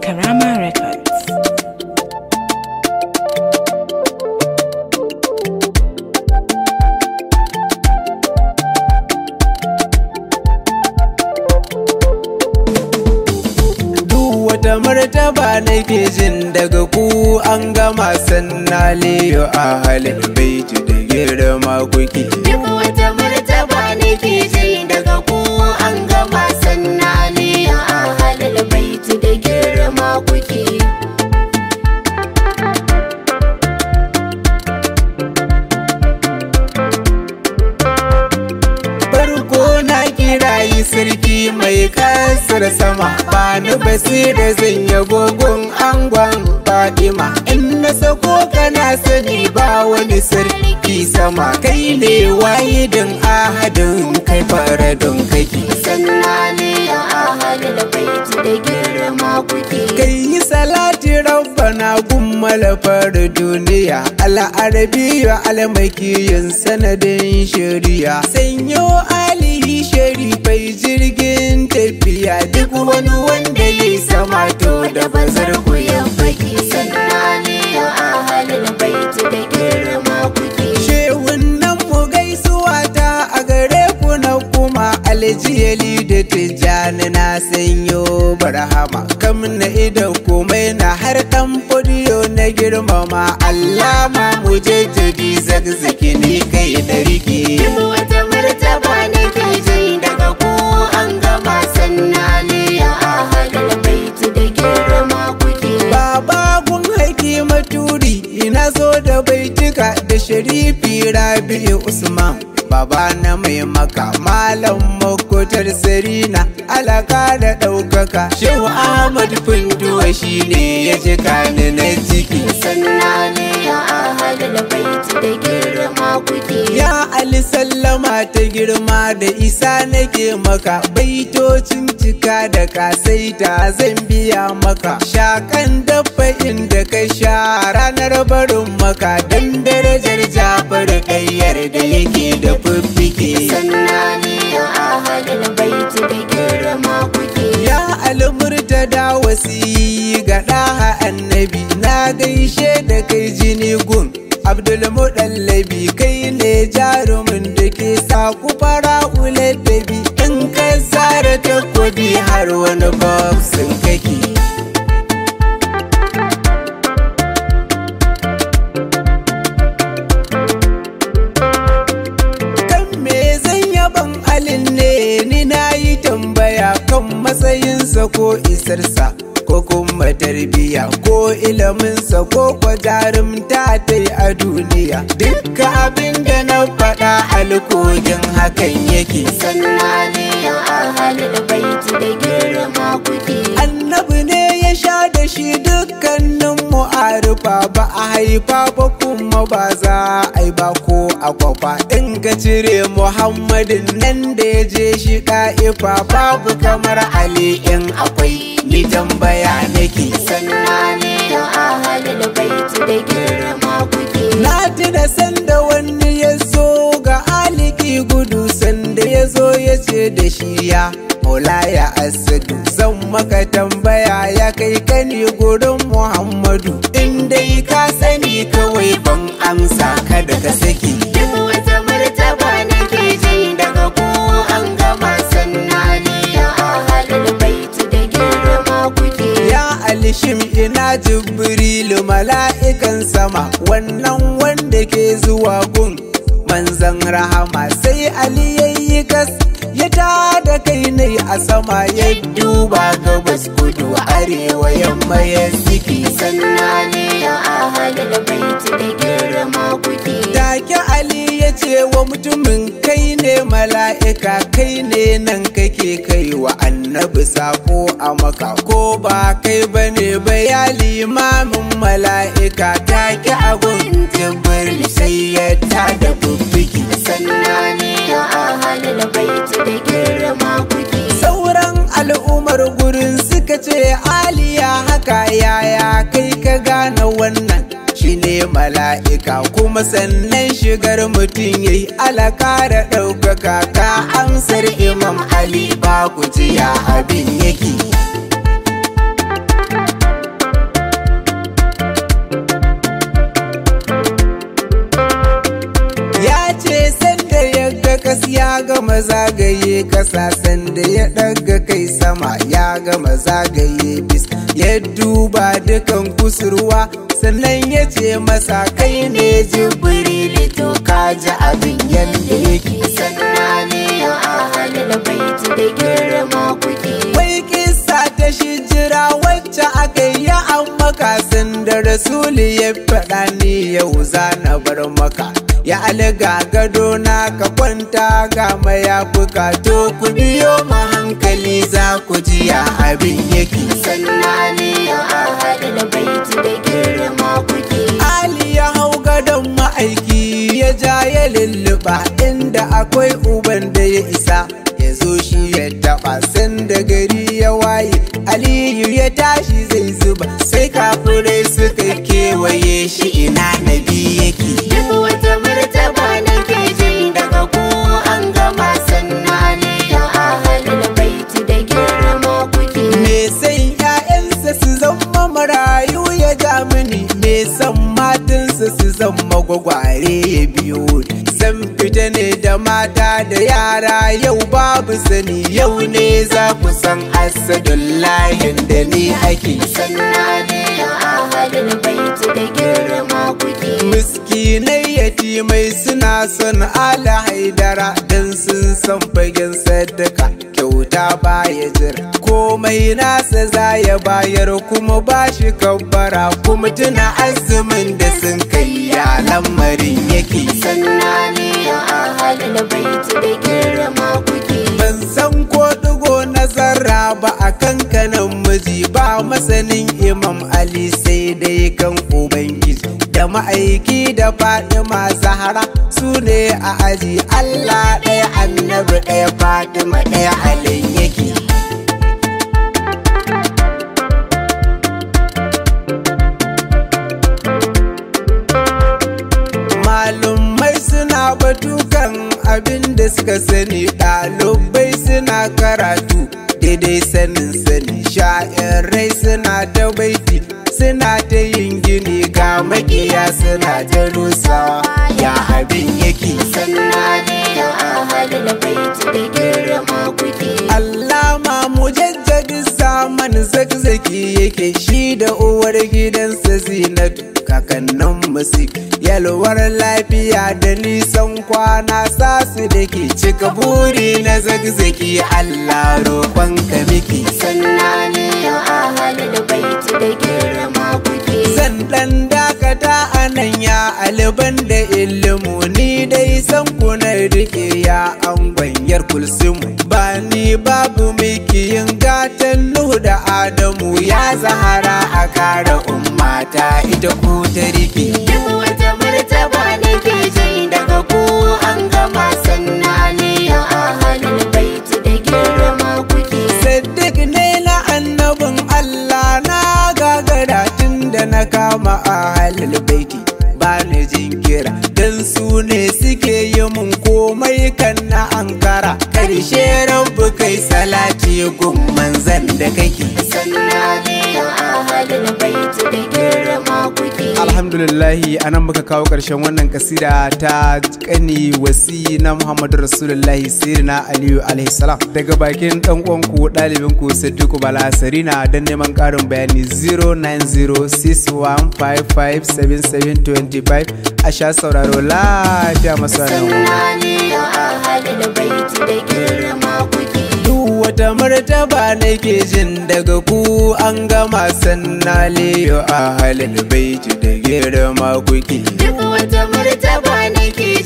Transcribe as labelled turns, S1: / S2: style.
S1: Karama Records.
S2: Duk wata martaba nake jin daga ku an gama sanna liyo a halin baiti da girma kuke.
S3: Duk wata martaba ne ke ji daga ku an gama sannani a halal baiti da girma kuke.
S2: Farko na kirayi sarki mai kasar sama bani basira zan yi gogon angon Fatima in na sako kana sani ba wani sarki sama kai ne wahidin ahadin kai faradin kake
S3: Sannani a halal baiti da girma kuke.
S2: kai yi salati rabbana gummala fara duniya al'arabiya almakiyin sanadin shari'a sanyo alihi sharifai jirgin tafiya duk wani wanda ya sama to da bazar ku ya faki
S3: Sannani a halal baiti da girma kuke.
S2: Shehun nan mu gaisuwa ta a gare ku na kuma aljiyali da tijjani na sanyo barhama kam na idan komai na har dan fodiyo na girmama Allah ma mu jajjadi zagzaki ni kai da rike
S3: Duk wata martaba ne ke ji daga ku an gama sannani a halal baiti da girma kuke.
S2: Baba gun haiki maturi ina zo da baitika da sharifi Rabi'u Usman Baba na mai maka malam makotar sarina alaka da ɗaukaka Shehu Ahmad Funtuwa shine ya ji kani na ciki
S3: Sannani a halal baiti da girma kuke.
S2: Ya Ali sallama ta girma da isa nake maka baitocin cika da kasaita zan biya maka shakan dabba inda ka sha ranar barin maka dan darajar jafar kayyar da yake da fiffike
S3: Sannani a halal baiti da girma kuke.
S2: Ya almurta da wasi ga ɗaha annabi na gaishe da kai jini gun Abdulmuɗallabi kai ne jarumin da ke sa ku fara uladabi in ka zara takobi har wani boxin kake. kan me zan yaban alin ne ni na yi tambaya kan matsayinsa ko isarsa ko kuma tarbiya ko iliminsa ko kwa jarumta ta yi a duniya dukka abin da na faɗa alkogin hakan yake
S3: Sannani a halal baiti da girma kuke.
S2: annabi ne ya sha da shi dukkanin mu'arifa ba a haifa ba kuma ba za a yi ba ko a kwafa in ka cire muhammadin nan da ya je shi ɗa'ifa babu kamar ali in akwai ni tambaya nake
S3: Sannani a halal baiti da girma kuke.
S2: na tuna sanda wani ya zo ga aliki gudu sanda ya zo ya ce da shi ya Maulaya Asadu zan maka tambaya ya kai kani gurin Muhammadu in dai ka sani kawai ban amsa kada ka saki
S3: Duk wata martaba ne ke ji daga ku an gama sannani a halal baiti da girma kuke.
S2: Ya alishim ina jibrilu mala'ikan sama wannan wanda ke zuwa gun manzan rahama sai Ali yayi gas ya da kai ne a sama ya duba gabas kudu arewa yamma ya siki
S3: Sannani a halal baiti da girma kuke.
S2: Take Ali ya ce wa mutumin kai ne mala'ika kai ne nan kake kai wa annabi sako a maka ko ba kai bane ba ya limamin mala'ika take abun jibril sai ya tada bubbiki
S3: Sannani a halal baiti da girma kuke.
S2: sauran al'ummar gurin suka ce aliya haka yaya kai ka gane wannan shine mala'ika kuma sannan shigar mutum yayi alaka da ɗaukaka ka amsar imam ali ba ku ji ya abin yake kasa sanda ya ɗaga kai sama ya gama zagaye bis ya duba dukan kusurwa sannan ya ce masa kai ne jibrili to ka ji abin yadda yake
S3: sannani ya ahalul baiti da girma kuke
S2: Wai kisa ta shijira wacce aka yi an maka da rasuli ya faɗa ni yau za na bar maka ya alga gado na ka kwanta ga mayafuka to ku biyo ma hankali za ku ji ya abin yake
S3: sannani ya ahalul baiti da girma kuke
S2: Ali ya hau gadon ma'aiki ya ja ya lulluɓa inda akwai uban da ya isa ya zo shi ya taɓa sanda gari ya waye Aliyu ya tashi zai zuba sai kafirai suka kewaye shi ina nabi yake
S3: duk wata martaba nake ji daga ku an gama sannani ya ahalul baiti da girma kuke
S2: Me san ‘ya'yansa su zama marayu ya ja mini, me san matansa su zama gwagware ya biyo ni. Zan fita ne da mata da yara yau babu sani yau ne za ku san asadullahin da ni ake.
S3: sannani ya ahalul baiti da girma kuke
S2: Miskinai yatimai suna son ala haidara don sun san fagen sadaka kyauta baya jira komai nasa za ya bayar kuma ba shi kabbara kuma tuna azumin da sun kai ya lamarin yake
S3: sannani ya ahalul baiti da girma kuke
S2: ban san ko digo na zarra ba a kankanin miji ba masanin imam ali sai dai kan ubangiji da ma'aiki da fadima zahara su ne a aji allah ɗaya annabi ɗaya fadima ɗaya alin yake malumai suna batukan abin da suka sani ɗalibai suna karatu daidai sanin sani sha'irai suna ta baiti suna ta yin gini ga makiya suna ta rusawa ya abin yake
S3: sannani ya ahalul baiti da girma kuke
S2: Allama mujaddadi zaman zakzaki yake shi da uwar gidansa zinatu kakannin musik yalwar lafiya da nisan kwana sasu da ke cika buri na zakzaki Allah roƙonka miki
S3: sannani ya ahalul baiti da girma kuke
S2: zan dan dakata a nan ya aliban da ilimu ni dai san kuna rike ya angwanyar kulsumu ba ni babu miki yin gatan nuhu da adamu ya zahara a kara ummata ita ku ta rike
S3: duk wata martaba nake ji daga ku an gama sannani ya ahalul baiti da girma kuke
S2: Saddiq ne na annabin Allah na gagara tun da na kama a halil baiti ba ni jinkira don su ne suke yi mun komai kan na ankara karshe rabu kai salati gun manzan da kake
S3: sannani ya ahalul baiti da girma kuke
S2: alhamdulillahi anan muka kawo ƙarshen wannan kasida ta kani wasi na muhammadu rasulullahi sirina aliyu alaihi salam daga bakin dan uwanku ɗalibin ku siddiqu bala sarina don neman ƙarin bayani 09061557725 a sha sauraro lafiya masu
S3: sannani ya ahalul baiti da girma kuke
S2: duk wata martaba nake jin daga ku an gama sannaliyo a halin baiti da girma kuke
S3: duk wata martaba nake